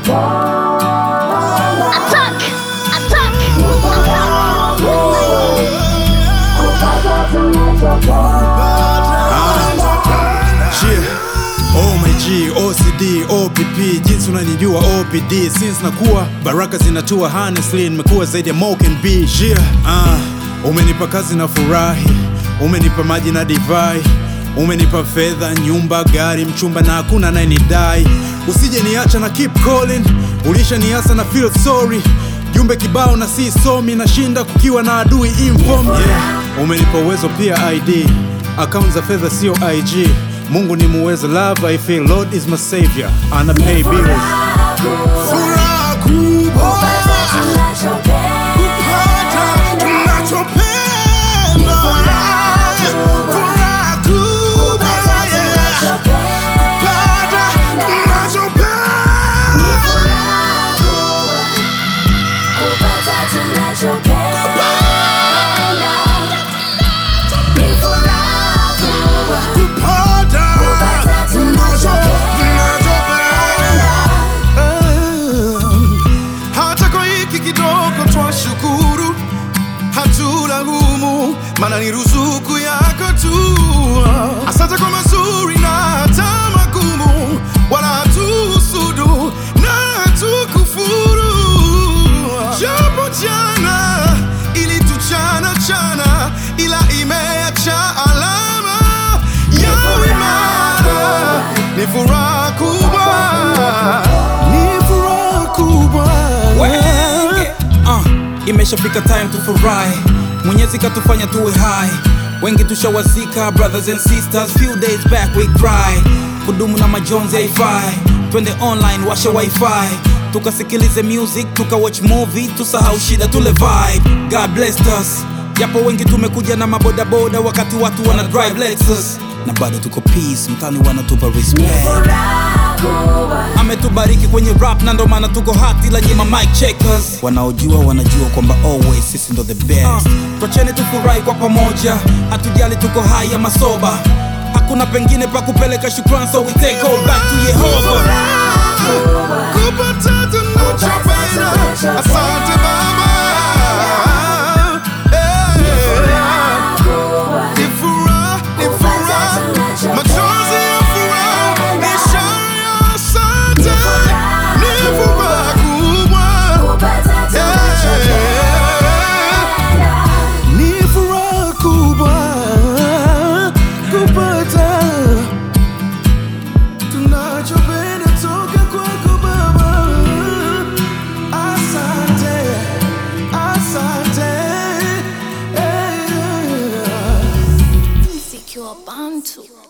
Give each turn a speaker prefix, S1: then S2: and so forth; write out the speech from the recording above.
S1: Attack! Attack!
S2: Yeah. Oh my G, OCD, OPP, jinsi unanijua OPD Since nakuwa baraka zinatua honestly nimekuwa zaidi ya Mo can be yeah. Ah, umenipa kazi na furahi, umenipa maji na divai Umenipa fedha, nyumba, gari, mchumba na hakuna anayenidai Usije niacha na keep calling, ulisha niasa na feel sorry Jumbe kibao na si somi, nashinda kukiwa na adui inform yeah. Umenipa uwezo pia ID, account za fedha sio IG Mungu ni muweza, love I feel, Lord is my savior, ana pay bills.
S3: Furaha kubwa kupata tunachopenda. Furaha kubwa yeah. kupata tunachopenda. Kupata tunacho- tunachopenda. Hata kwa hiki kidogo twashukuru, hatulaumu, maana ni ruzuku yako tu. Asante kwa mazuri na hata magumu, wala hatuhusudu na hatukufuru. Japo jana ilituchana chana, ila imeacha alama ya imara. Ni furaha kubwa, ni furaha kubwa.
S4: Wenge. Uh, imeshafika time tufurahi, Mwenyezi katufanya tuwe hai, wengi tushawazika, brothers and sisters, few days back we cry, kudumu na majonzi haifai, twende online washa wifi, tukasikilize music, tuka watch movie, tusahau shida tule vibe, God blessed us, japo wengi tumekuja na mabodaboda wakati watu wana drive Lexus, na bado tuko peace, mtani wanatupa respect ametubariki kwenye rap na ndo maana tuko hati la nyima mic checkers wanaojua wanajua kwamba always sisi ndo the best uh, twacheni tufurahi kwa pamoja hatujali tuko hai ama soba hakuna pengine pa kupeleka shukran so we take all back to yehova
S3: kupata tunachopenda. Asante Baba. Eh. Ni furaha, ni furaha. Machozi ya furaha ni ishara ya asante. Ni furaha kubwa. Eh. Ni furaha kubwa kupata tunachopenda toka kwako Baba. Asante, asante. Eh.
S1: Secure Bantu.